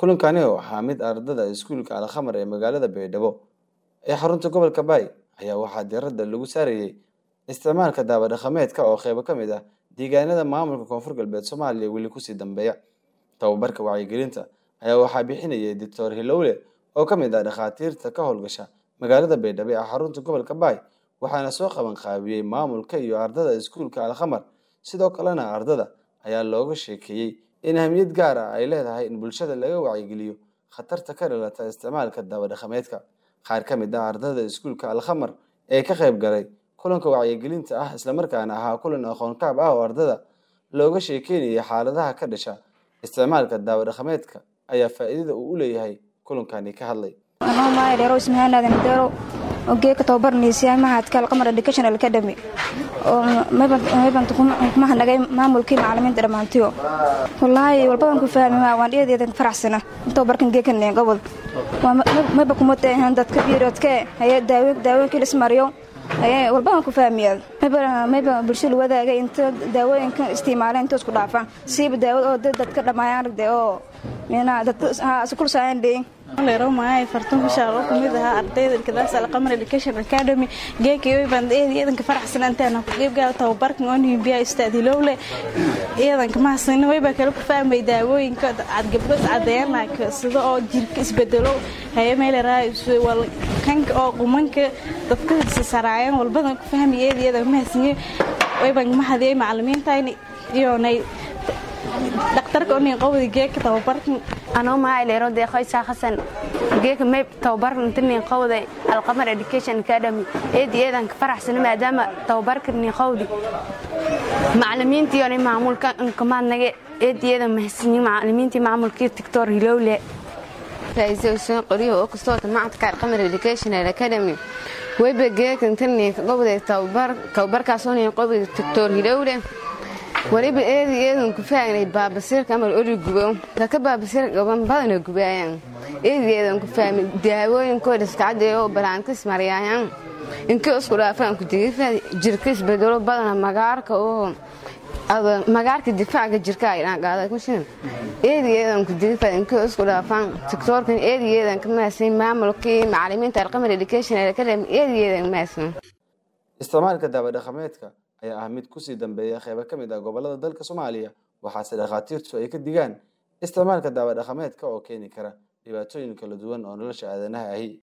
kulankani oo ahaa mid ardada iskuulka alkhamar ee magaalada baydhabo ee xarunta gobolka baay ayaa waxaa diiradda lagu saarayey isticmaalka daawo dhaqameedka oo qeybo ka mid ah deegaanada maamulka koonfur galbeed soomaaliya weli kusii dambeeya tababarka wacyigelinta ayaa waxaa bixinayay doctor hilowle oo ka mid ah dhakhaatiirta ka howlgasha magaalada baydhabo ee xarunta gobolka baay waxaana soo qaban qaabiyey maamulka iyo ardada iskuulka alkhamar sidoo kalena ardada ayaa looga sheekeeyey in ahmiyad gaar ah ay leedahay in bulshada laga wacyigeliyo khatarta ka dhalata isticmaalka daawo dhaqameedka qaar ka mid ah ardada iskuulka alkhamar ee ka qayb galay kulanka wacyigelinta ah islamarkaana ahaa kulan aqoon kaab ah oo ardada looga sheekeynayay xaaladaha ka dhasha isticmaalka daawo dhaqameedka ayaa faa'iidada uu u leeyahay kulankani ka hadlay geeka tababarnaysa mahadka alqamar educational academy oo maybanta kumaha nagay maamulkii macalimiinta dhammaantiyo wallaahi walbadan ku fahmi waan dhiyadeedan faraxsana tababarkan geekan gobol mayba kumatahan dadka biiroodke haye daawooyinkii lismariyo haye walbadan ku fahmiya mayba bulshada wadaaga inta daawooyinkan isticmaaleen inta isku dhaafaan siiba daawad oo dadka dhammaayaan aragde oo kulsaayan leeromaahay fartun bishaar oo kamid ahaa ardayda ilkadaas alqamar education academy geekay baan eedanka faraxsan antaana ku qeybgaala tababarkan oo nimbiya istaadilowle eedanka mahadsan wayba kala ku fahmay daawooyinka cad gabdhood cadeeyana sida oo jirka isbedelo haye meeleraay wal kanka oo qumanka dadka saraayan walbadan ku fahmay eedayadan mahadsan wayban mahadiyay macalimiintayni iyo nay dhaktarka onin qowdi geeka tababarkan anoo mahay leero deeqoysaa xasan geeka mayb tababarkan tinin qowday alqamar education academy eedi eedanka faraxsano maadaama tababarka nin qowdi macalimiintii onay maamulka nkamaadnage eedi eedan mahadsanyi macalimiintii maamulkii tictor hilowle raise useen qoriyo oo kastoota macadka alqamar educational academy wayba geekan tinin qowday tababarkaasoo nin qowdi tictor hilowle waliba eedi eedan ku faagnay baabasiirka amal ori gubo dadka baabasiir gaban badana gubaayaan eedi eedan ku fahmay daawooyinkooda iskacadee oo balaantis maryaayaan inkii isku dhaafaan ku digifa jirka isbedelo badana magaarka oo magaarka difaaca jirka ay dhaan qaada kushin eedi eedan ku digifa inkii isku dhaafaan tiktoorkan eedi eedan ka maasin maamulkii macalimiinta alqamar education academy eedi eedan maasin isticmaalka daawo dhaqameedka ayaa ah mid kusii dambeeya qeybo ka mid ah gobolada dalka soomaaliya waxaase dhakhaatiirtu ay ka digaan isticmaalka daawo dhaqameedka oo keeni kara dhibaatooyin kala duwan oo nolosha aadanaha ahi